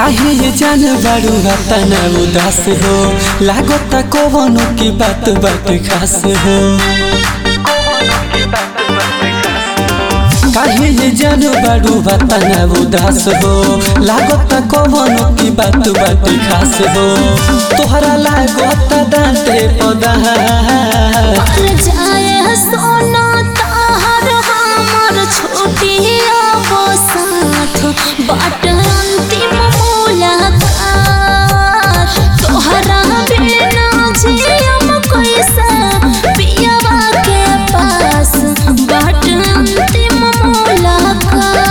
काहे ये जान बारू तना उदास हो लागता कवनो की बात बात खास हो काहे ये जान बारू तना उदास हो लागता कवनो की बात बात खास हो तोहरा लागता दांते पदा मर जाए सोना ताहर हमर छोटी वो साथ बाट अंतिम मुलाकात तोहरा बिना जियम कैसे पियवा के पास बाट अंतिम मुलाकात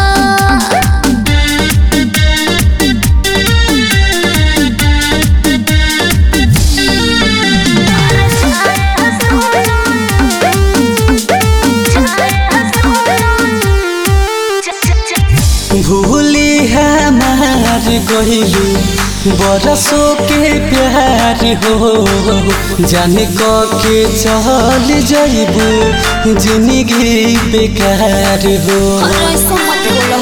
भूली हमार गहिलू बरसों के प्यार हो जाने क के चल जइबू जिंदगी बेकार हो ऐसा मत बोलो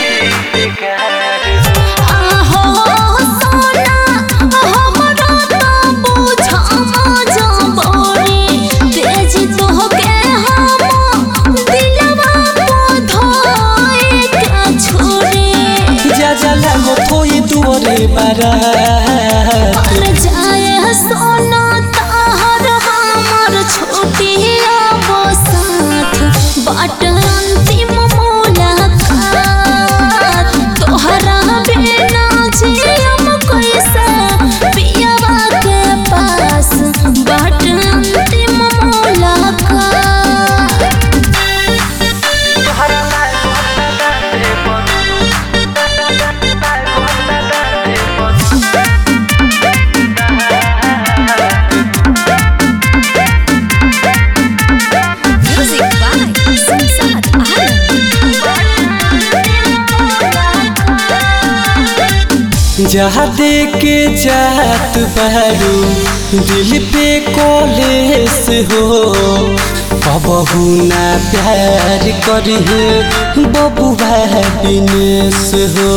आहो सोना हमरा तो बुझा मजबूरी तेज तोहके हम दिलवा को धोए के छोड़ी जा जा लागो थोई दुआरे बारात मर जाए सोना ताहर हमर छोटी वो साथ बाट अंतिम मुलाकात तोहरा बिना जियम कैसे पियवा के पास बाट अंतिम मुलाकात Music by Samsat जहाँ दे के जात बहरू दिल पे कॉलेस हो कबहू ना प्यार करिहे बबुआ बिनेस हो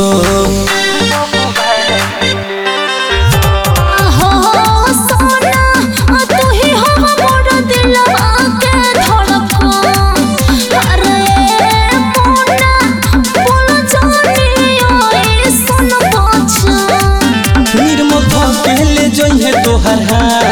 हो सोना तू ही हो मोर दिलवा के धड़कन अरे मोना बोल जानियो ई सुन बचन निर्मल पहले जइहे तोहर हाथ